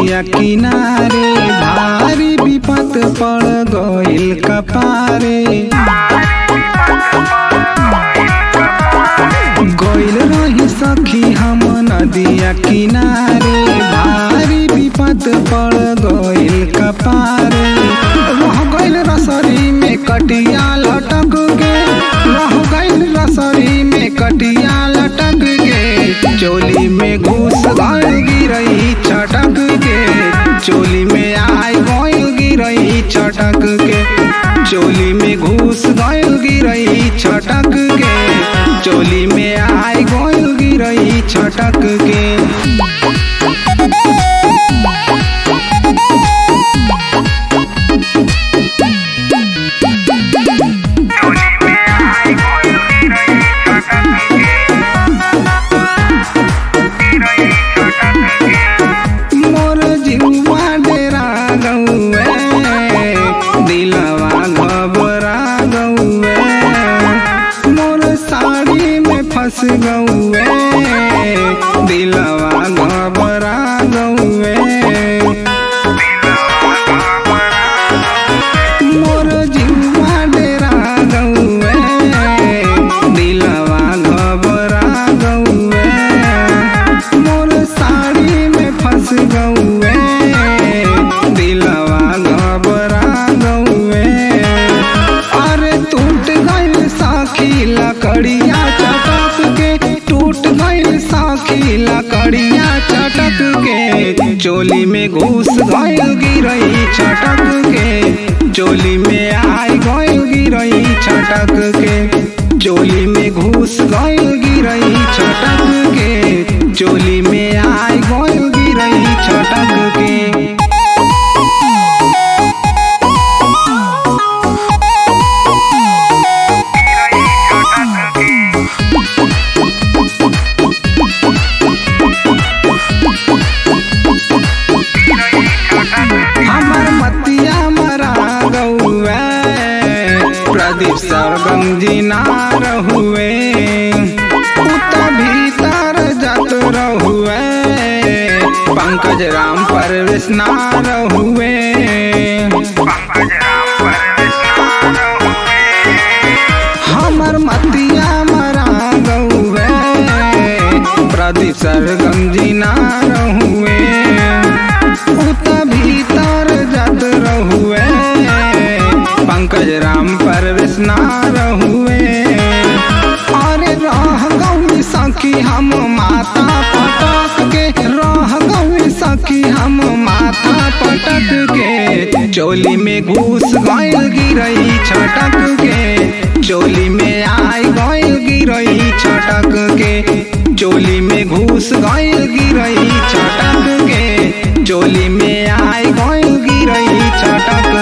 नदिया किनारे भारी विपत पड़ गइल कपारे गइल रही सखी हम नदिया किनारे भारी विपत पड़ गइल कपारे रह गइल रसरी में कटिया लटक के रह गइल रसरी में कटिया लटक के चोली में घुस गइल गिरई छटक के चोली में आय गइल गिरई छटक के चोली में घुस गइल गिरई छटक के चोली में आय गइल गिरई छटक के मोर जीवा डेरा गौए दिलवा घबरा गौए मोर साड़ी में फंस गौए दिलवा घबरा गौए मोर जीवा डेरा गौए दिलवा घबरा गौए मोर साड़ी में फंस गौए दिलवा घबरा गौए अरे टूट गइल साखी लकड़िया चटक के टूट गइल साखी लकड़िया चटक के चोली में घुस गइल गिरई छटक के चोली में आय गइल गिरई छटक के चोली में घुस गइल गिरई छटक के चोली में आय गइल गिरई छटक के हमर मतिया मरा गौए प्रदीप सरगम जी ना रहुए उत भीतर जत रहुए पंकज राम परवेश ना रहुए हमर मतिया मरा गौए प्रदीप सरगम जी ना रहुए उत भीतर जत रहुए पंकज राम परवेश ना रहुए अरे रह गौरी सखी हम माता पटक के रह गौरी सखी हम माथा पटक के चोली में घुस गइल गिरई छटक के चोली में आय गइल गिरई छटक के चोली में घुस गइल गिरई छटक के चोली में आय गइल गिरई छटक